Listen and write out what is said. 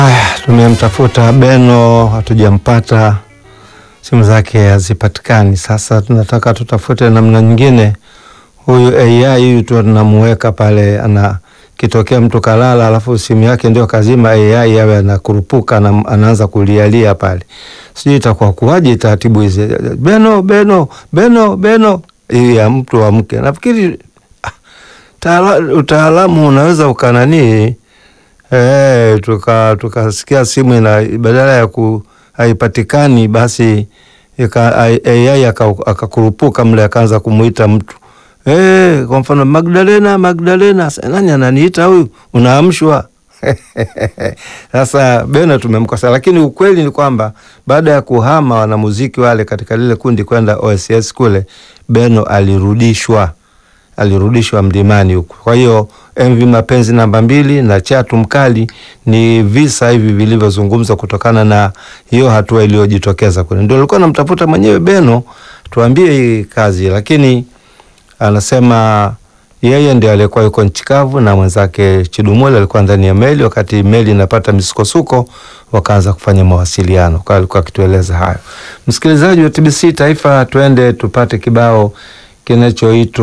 Haya, tumemtafuta Beno hatujampata, simu zake hazipatikani. Sasa tunataka tutafute namna nyingine. Huyu AI huyu tu tunamuweka pale, ana kitokea mtu kalala, alafu simu yake ndio kazima, AI awe anakurupuka na anaanza kulialia pale, sijui itakuwa kuwaje taratibu hizi. Beno, Beno, Beno, Beno, hii ya mtu wa mke. Nafikiri ah, taala- utaalamu unaweza ukananii Eh, tuka tukasikia simu ina badala ya ku haipatikani basi ika- ai- AI aka- akakurupuka mle akaanza kumuita mtu eh, kwa mfano Magdalena, Magdalena. Sasa nani ananiita huyu? Unaamshwa. Sasa Beno tumemkosa, lakini ukweli ni kwamba baada ya kuhama wanamuziki wale katika lile kundi kwenda OSS kule, Beno alirudishwa alirudishwa mlimani huko. Kwa hiyo MV Mapenzi namba mbili na Chatu Mkali ni visa hivi vilivyozungumzwa kutokana na hiyo hatua iliyojitokeza kule. Ndio alikuwa namtafuta mwenyewe Beno, tuambie hii kazi, lakini anasema yeye ndio aliyekuwa yuko nchi kavu na mwenzake Chidumule alikuwa ndani ya meli. Wakati meli inapata misukosuko, wakaanza kufanya mawasiliano, kwa alikuwa akitueleza hayo. Msikilizaji wa TBC Taifa, twende tupate kibao kinachoitwa